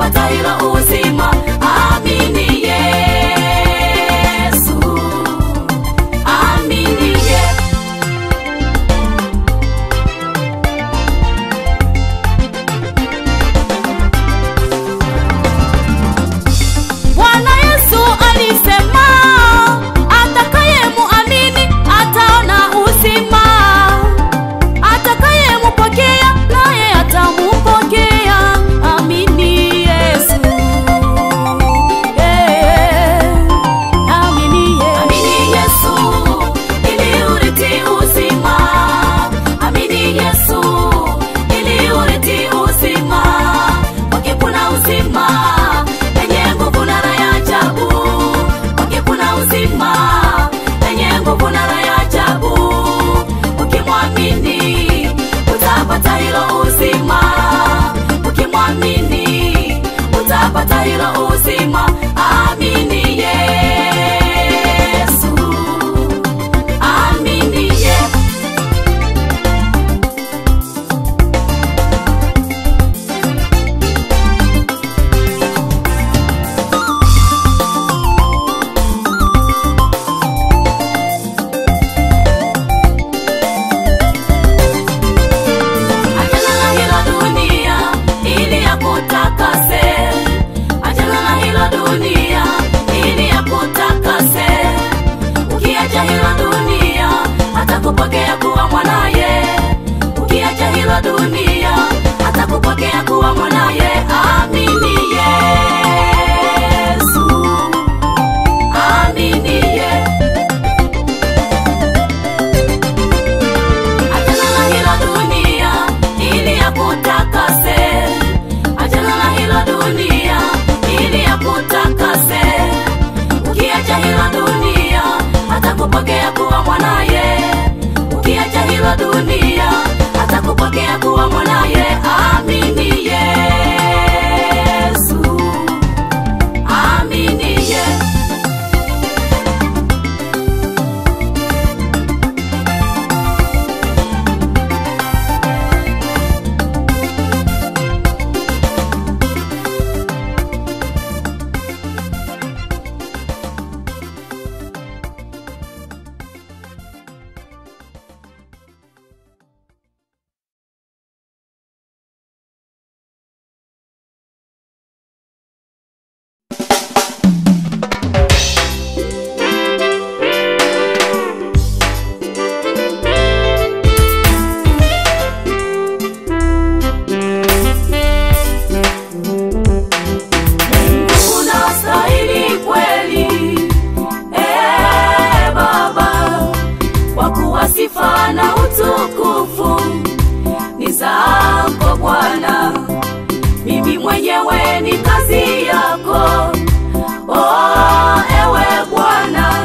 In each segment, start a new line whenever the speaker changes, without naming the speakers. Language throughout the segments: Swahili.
utapata hilo uzima. Amini Yesu, amini Yesu. Bwana Yesu alisema atakayemuamini ataona uzima, atakayemupokea naye atamupokea. Amini Yesu, Eh, amini Yesu. Amini Yesu ili urithi uzima. Amini Yesu ili urithi uzima. Kwake kuna uzima lenye nguvu na raha ya ajabu. Kwake kuna uzima lenye nguvu na raha ya ajabu. Ukimwamini utapata hilo uzima. Ukimwamini utapata hilo uzima. Amini Yesu, amini Yesu. Achana na hilo dunia ili akutakase. Achana na hilo dunia ili akutakase. Ukiacha hilo dunia atakupokea kuwa mwanaye. Ukiacha hilo dunia atakupokea kuwa mwanaye. Amini Yesu, amini Yesu. Achana na hilo dunia ili akutakase. Achana na hilo dunia ili akutakase. Ukiacha hilo dunia atakupokea kuwa mwanaye. Ukiacha hilo dunia atakupokea kuwa mwanaye. Amini Yesu, amini Yesu. unastahili kweli ee Baba, kwa kuwa sifa na utukufu ni zako Bwana. Mimi mwenyewe ni kazi yako, oh, ewe Bwana,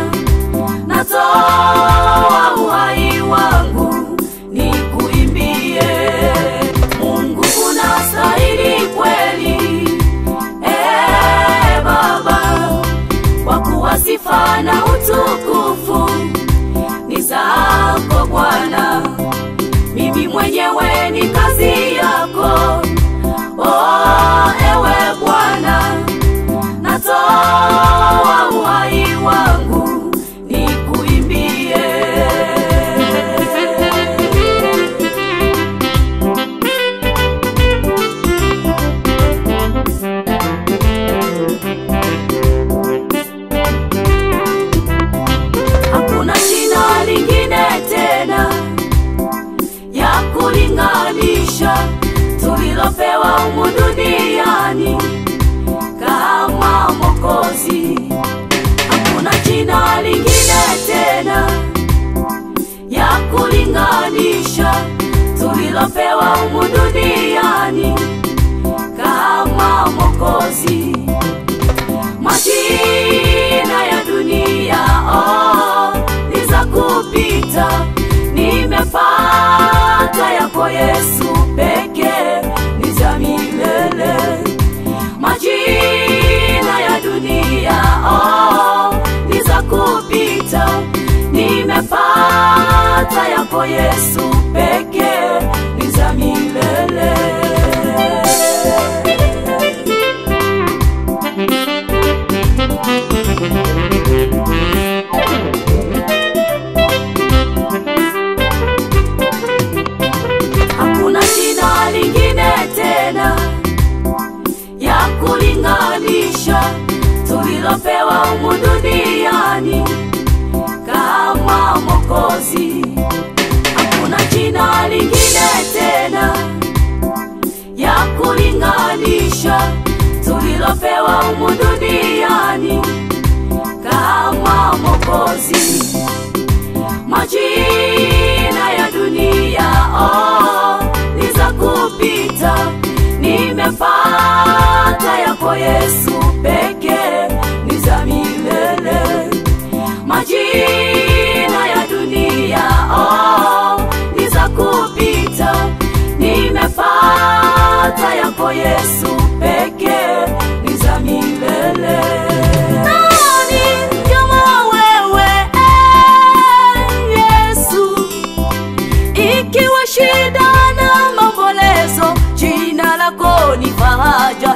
natoa uhai wangu nikuimbie. Mungu unastahili kweli Ee Baba, kwa kuwa sifa na utukufu ni zako Bwana. Mimi mwenyewe ni kazi yako, oh, ewe Bwana, natoa uhai wangu nikuimbie. hakuna jina lingine tena ya kulinganisha tulilopewa humu duniani kama Mwokozi. Hakuna jina lingine tena ya kulinganisha tulilopewa humu duniani kama Mwokozi majina ya dunia oh, ni za kupita, nimepata yako Yesu pekee ni za milele. Majina ya dunia oh, ni za kupita, nimepata yako Yesu pekee ni za milele. humu duniani kama Mwokozi. Hakuna jina lingine tena ya kulinganisha tulilopewa humu duniani kama Mwokozi. Majina ya dunia oh, ni za kupita, nimepata yako Yesu pekee ni za milele. Majina ya dunia oh, ni za kupita, nimepata yako Yesu pekee ni za milele. Nani kama wewe eh, Yesu? Ikiwa shida na maombolezo, jina lako ni faraja.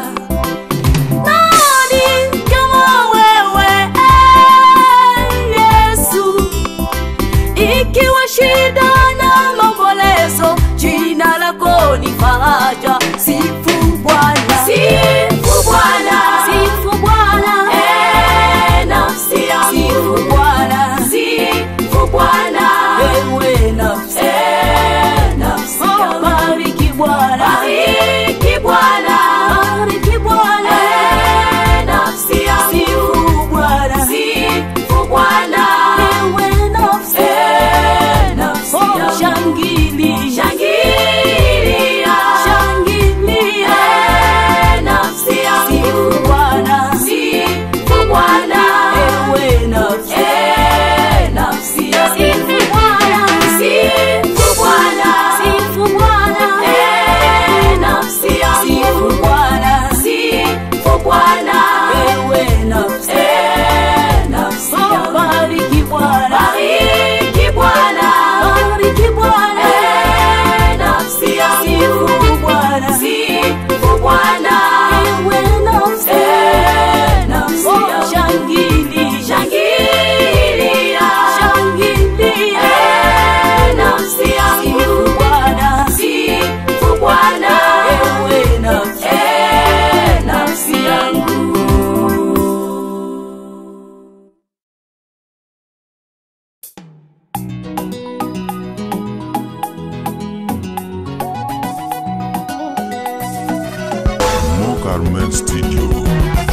Nani kama wewe eh, Yesu? Ikiwa shida na maombolezo, jina lako ni faraja. Sifu Bwana, sifu Bwana, sifu Bwana, eh, nafsi yangu, sifu Bwana, sifu Bwana, ewe nafsi, eh, nafsi yangu, bariki Bwana, bariki Bwana, bariki Bwana, eh, nafsi yangu, sifu Bwana, sifu Bwana, ewe nafsi, eh, nafsi yangu, shangili, shangilia, shangilia, eh, nafsi yangu, sifu Bwana, sifu Bwana, ewe nafsi, eh, nafsi yangu, sifu Bwana, sifu Bwana, sifu Bwana, eh, nafsi yangu, sifu Bwana, sifu Bwana, ewe nafsi, eh, nafsi yangu, bariki Bwana, bariki Bwana, bariki Bwana, eh, nafsi yangu, sifu Bwana, sifu Bwana, ewe nafsi, eh, nafsi yangu, shangili, shangilia, shangilia, eh, nafsi yangu, sifu Bwana, sifu Bwana, ewe nafsi, eh, nafsi yangu.
Mo Carmen Studio.